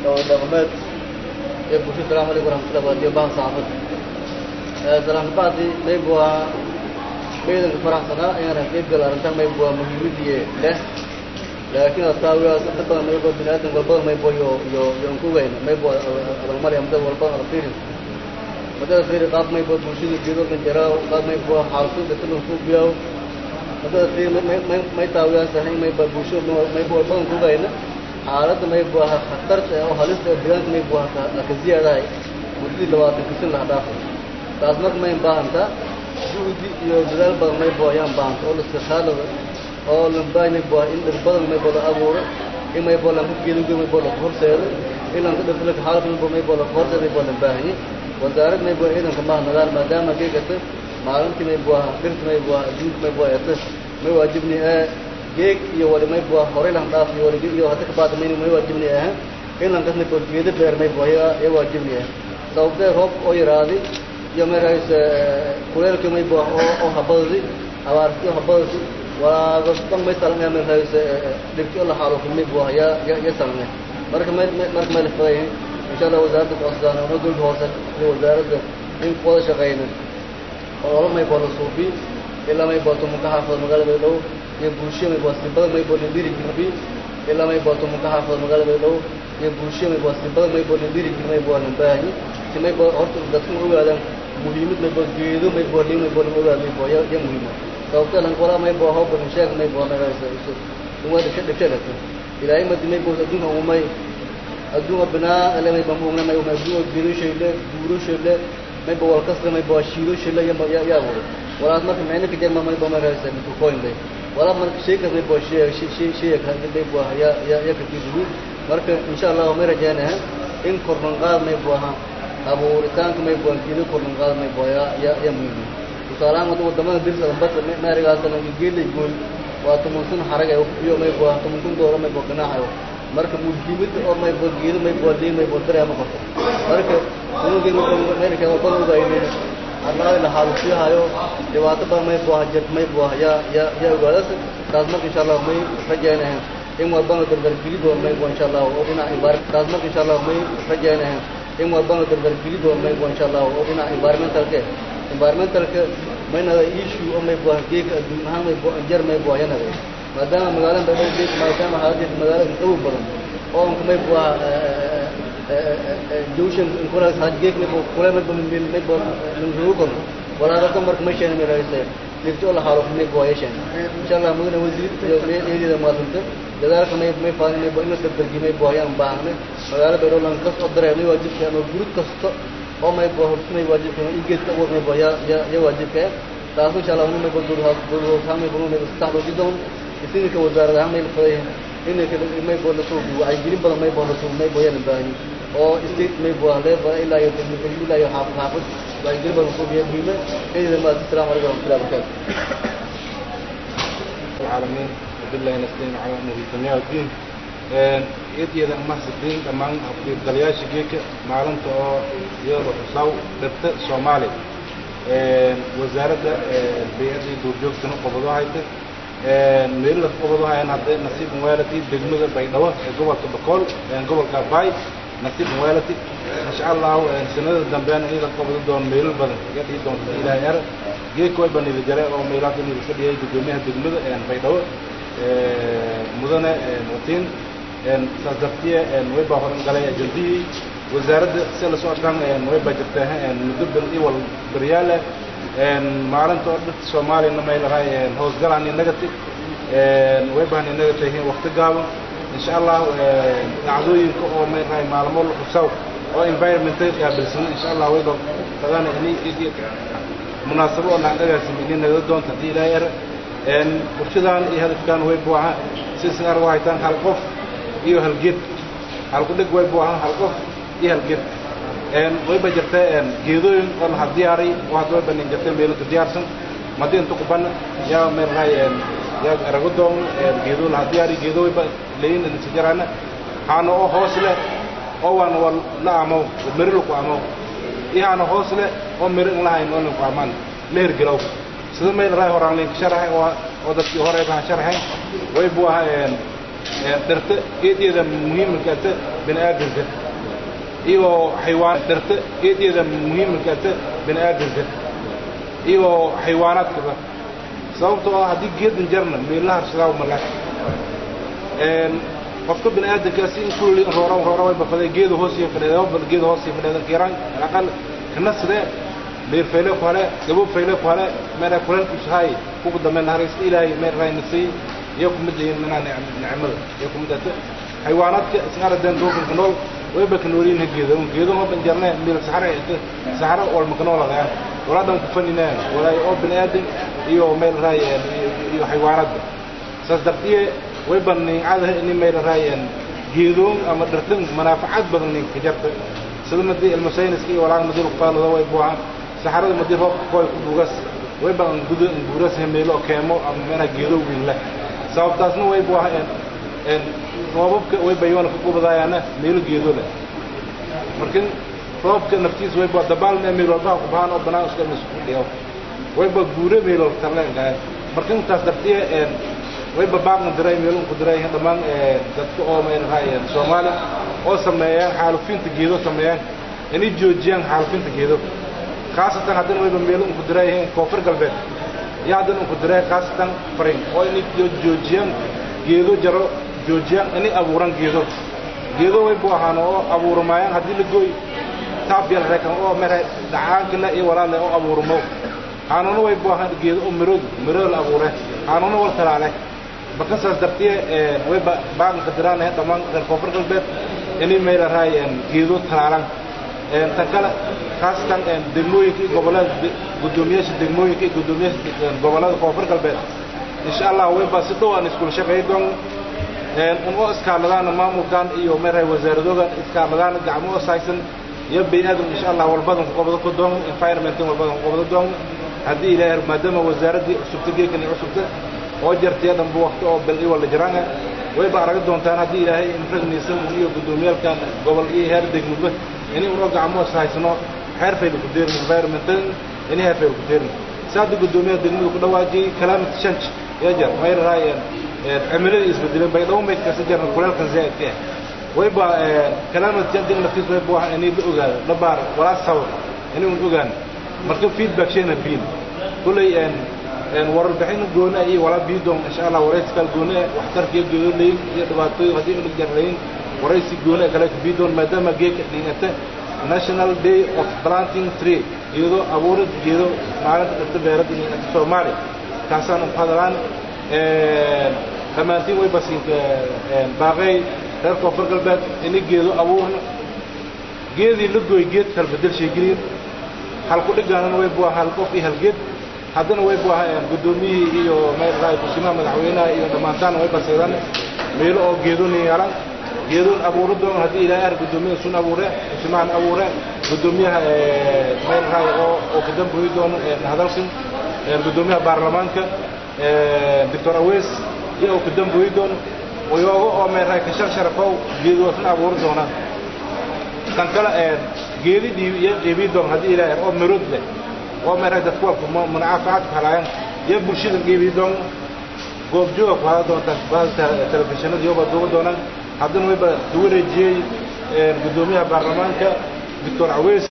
oo dhaqameed ee bulshada salamu alaykum waraxmatullahi wabarakatuh bahan saxaafad salaan bacdi mayb waa ciidanka faraxsanaa inaan qayb gal arrintan mayb waa muhiimadii leh laakiin asaawigaas inta badan mayb waa bini aadam walbada mayb iyo iyo iyo ku weyn mayb waa adalmari amda walbada ala fiirin madada fiiri qaab mayb waa bulshada geedo kan jaraaw qaab mayb waa xaalku dadka ku biyaw madada fiiri may may taawigaas ahayn mayb waa bulshada mayb walbada ku weyn xaaladda mayb waa khatarta oo halista oo deegaanka mayb waa ka ziyaadahay muddadii labaatan kisin laha dhaafay taas marka may baahantaa juhdi iyo dadaal badan may boo ayaan baahanta oo laskakaalada oo lambaay may boo in dhir badan may boo la abuuro in may boo lanka geeduga may boo laka horseedo in lanka dhirtalaka xaalad may boo may boo laka horseedo may boo lan baahanye wasaarad may boo ciidanka maaha nadaal maadaama geegata maalintii may boo dhirta may boo adduunka may boo eta may waajibni ee geeg iyo wali may boo horey lan dhaaf iyo wali iyo hadda kabaada may may waajibni aha in lankas may boo geedo beer may boo ya waajibni ah sababtee roob oo yaraaday iyo markaas kuleelkii may boo oo oo habadadi abaartii habadadi walaago dhan may salmaya markaas dhibkii oo la xaalo kulmay buu ya ya ya salmay marka may marka may la faday insha Allah wasaaradda qoosdaan oo dowladda hoose iyo wasaaradda in wada shaqeyna oo may boo la suubi ilaa may boo tumu ka xaafado magaalada dhow iyo bulshada may boo sibada may boo lidiri gibi ilaa may boo tumu ka xaafado magaalada dhow iyo bulshada may boo sibada may boo lidiri gibi may boo lan baahi si may boo horta dadku ogaadaan muhiimad may boo geedo may boo lin may boo lama ogaad may boo ya ya muhiima sababtee lan qola may boo hawba misheeg may boo nagaysa isu uma dhibsha dhibsha dhagta ilaahay madi may boo adduunka umay adduunka binaa ele may boo muugna may umay adduunka geedo shayle buuro shayle may boo walkasra may boo shiido shayle ya ya ya wuri walaad marka micno ka jarma may boo nagaysa mikukoyn bay walaa marka sheekas may boo shee shee shee ka may boo ya ya ya ka tiidu marka insha Allah may rajaynaha in korban qaad may boo ha abuuritaanka may boo geedo korban qaad may boo ya ya ya muhiim tusaalahaan wadda wadamada dirsa bata maarigaasana geelay gooy waa toban kun xarag ay iyo may boo toban kun dooro may boo ganaaxayo marka muhiimada oo may boo geedo may boo liin may boo dareema qorto marka kunugi meerika wadada ugaynay arlaadi la xaalusiyahayo dhibaato badan may boo hajad may boo ya ya ya ogaadas taas marka insha allah may rajaynahan in walbana dardargeli doon may boo insha allah oo dhinaca ibaar taas marka insha allah may rajaynahan in walbana dardargeli doon may boo insha allah oo dhinaca environmentalke environmentalka maynada issue oo may boo geeka adduun ahaan may boo jar may boo yanada maadaama magaalada dhow geek maadaama xaaladdeeda magaalada dhow badan oo anka may boo jawshan kula geek may boo kula may boo may boo lugugon walaalaha marka may sheena may raaysa dhibto la xaalo may boo yeeshan insha Allah mudane wasiir iyo meeyada maasanta dadaalka may may faanin may boo in la dardargi may boo ayaan baahne magaalada dhow lan kas oo dareemay waajibka ama gurud kasto oo may boo hortumay waajibka in geedka ugu may boo ya ya ya waajibka taas insha Allah may boo dur haas dur haas may boo may istaxdo jidon isinka wasaaradaha may faday in may boo la soo wacyi gelin badan may boo la soo may boo yana baahni oo state may boo level ilaa iyo degmada ilaa iyo xaafad xaafad wacyi gelin badan soo biyo muhiima ayda ma assalaamu alaykum wa rahmatullahi wa barakatuh العالمين وبالله نستعين على أمره الدنيا والدين إيديدا محسدين دمان أفضل دلياش جيك معلومة أو يورو حصاو دبت سومالي وزارة البيئة دورجوك سنة قبضوا هايته meel la qabado hayaan hadday nasiib muwaalati degmada baydhabo ee gobolka boqol gobolka baay nasiib muwaalati insha allah sanada dambeena in la qabado doon meel badan iga dhigi doonta ilaahay ar geedka way banili jare oo meelaad inuu iska dhigay gudoomiyaha degmada baydhabo mudane watiin saas dartiye way baa horan galay ajandihii wasaaradda si la socodkan way baa jirtaa muddo bil iyo wal baryaale maalinta oo dadka soomaaliyana may lahay hoosgalaan inagati way baan inaga tahay waqti gaaban insha allah dhacdooyinka oo may lahay maalmo la xusaw oo environmental qaabilsan insha allah way baa qadana inay munaasabo oo nacdagaasi inay naga doonta hadii ilaahay ar bulshadan iyo hadafkan way buuxa si sigaar waa haytaan hal qof iyo hal geed hal ku dhig way buuxa hal qof iyo hal geed way ba jirtaa geedooyin oo la diyaaray oo hadda way banin jirtay meelo ka diyaarsan madii inta ku ban yaa meel raay yaa arago doon geedoo la diyaari geedoo way ba leeyin in si jarana haana oo hoos leh oo waan wal la amo miro ku amo iyaana hoos leh oo miro in lahayn oo ku amaan leer galow sida meel raay horaan leen sharaxay oo oo dadkii hore baan sharaxay way buu ahaayeen dhirta eedyada muhiimkaata bini aadamka iyo xaywaan dhirta eedyada muhiimkaata bini aadamka iyo xaywaanaadkaba sababtoo ah haddii geedan jarna meelaha harshadaa mala qofka bini aadamkaasi in kulli roora roora way bafaday geeda hoos iyo fadhiida bal geeda hoos iyo fadhiida kiran aqal kana sidee beer fayle ku hale gabo fayle ku hale meera kulan ku sahay ku dameen haraysta ilaahay meer raynasi iyo ku mid yihiin mana nicmada iyo ku mid ah xayawaanaadka isqara dan doofanka nool way baka noolin geeda un geeda ma ban jarnay meel saxara saxara wal makano la gaan waladan ku faninaan walaa oo bini aadam iyo meel raay iyo xayawaanaadka saas dartiye way bannin caada in meel raayeen geedoon ama dhartan manaafacaad badan nin ka jarta sida madii ilmasayniska iyo walaal madii qaalada way buuxaan saxarada madii roob kooy ku dugas way badan gudo buuras meelo keemo ama meena geedo wiin leh sababtaasna way buuxaan een roobabka way bayoon ku kubadaayana meelo geedo leh markin roobka naftiis way baa dabaal meel walba ku baan oo banaan iska mas'uul dhiyo way ba guure meelo tarleen gaay markin taas dartiye een way babaaqna diray meelun ku diray dhammaan dadka oo meel raayeen Soomaali oo sameeyaan xaalufinta geedo sameeyaan inay joojiyaan xaalufinta geedo khaasatan haddana way meelun ku diray koonfur galbeed yaa haddana ku diray khaasatan farin oo inay joojiyaan geedo jaro joojiyaan inay abuuran geedo geedo way buu ahaan oo abuurmayaan haddii la gooy taab yar reekan oo mere dhacaanka iyo walaale oo abuurmo aanuna way buu ahaan geedo oo mirood mirood la abuuray aanuna wal talaale marka saas dartiye way baaqanka diraan dhammaan reer koonfur galbeed inay meela raayeen geedo talaalan tan kale khaasatan degmooyinka iyo gobollada guddoomiyaasha degmooyinka iyo guddoomiyaasha gobollada koonfur galbeed insha allah way baa si dhow aan iskula shaqeey doon un oo iskaaladaan maamulkan iyo meerahay wasaaradoodan iskaaladaan gacmo oo saaysan iyo bini'aadam insha allah walbadan ku qabado ku doon environmentan walbadan ku qabado doon haddii ilaahay maadaama wasaaraddii cusubta geekan iyo cusubta oo jartay dhanba waqti oo bal iyo wala jiraan way ba arag doontaan haddii ilaahay infragnaysan iyo guddoomiyaalkan gobol iyo heer degmaba inay unoo gacmo sahaysano xeer fayda ku deerin environmental inay heer fayda ku deerin saada guddoomiyaha degmada ku dhawaajiyey climate change ya jar may raayeen cimilada isbedeleen bay dhawo mayd kasta jarna kuleelkan zaa'idka ah way ba climate change naftiis way buu inay la ogaado la baar walaa sabab inay un ogaan marka feedback sheena biin kulay warbixin gooni iyo wala biidoon insha Allah warayskal gooni waxtarkiyo gooni iyo dhibaatooyin hadii uu jarrayn waraysi gooni kale ka biidoon maadaama geeka dhigata National Day of Planting Tree iyadoo abuurid geedo maalinta dhirta beerada ee Soomaali kaasaan u hadalaan ee dhammaantiin way basiin baaqay reer koonfur galbeed inay geedo abuurno geedii la gooy geed kala bedel sheegiriin hal ku dhigaanana way buu hal qof iyo hal geed haddana way buu ahaayeen guddoomiyihii iyo meelraay kusimaha madaxweynaha iyo dhammaantaan way baseedaan meelo oo geedoon yeelan geedoon abuuro doon haddii ilaahay ar guddoomiyaha sun abuure kusimahan abuure guddoomiyaha meelraay oo oo ka damboyi doono hadalkan guddoomiyaha baarlamaanka doctor awees iyo oo ka damboyi doono oyoogo oo meelraay ka shar sharafow geedoosna abuuri doonaan kan kale geedi dhiibi iyo qiibii doon haddii ilaahay oo mirood leh oo meeray dadku walku munaafacaad ku helayaan iyo bulshada qiibii doon goobjooga ku hada doontaan bahda telefishinada iyoba duuba doonaan haddana wayba ku wareejiyey guddoomiyaha baarlamaanka doctor aweys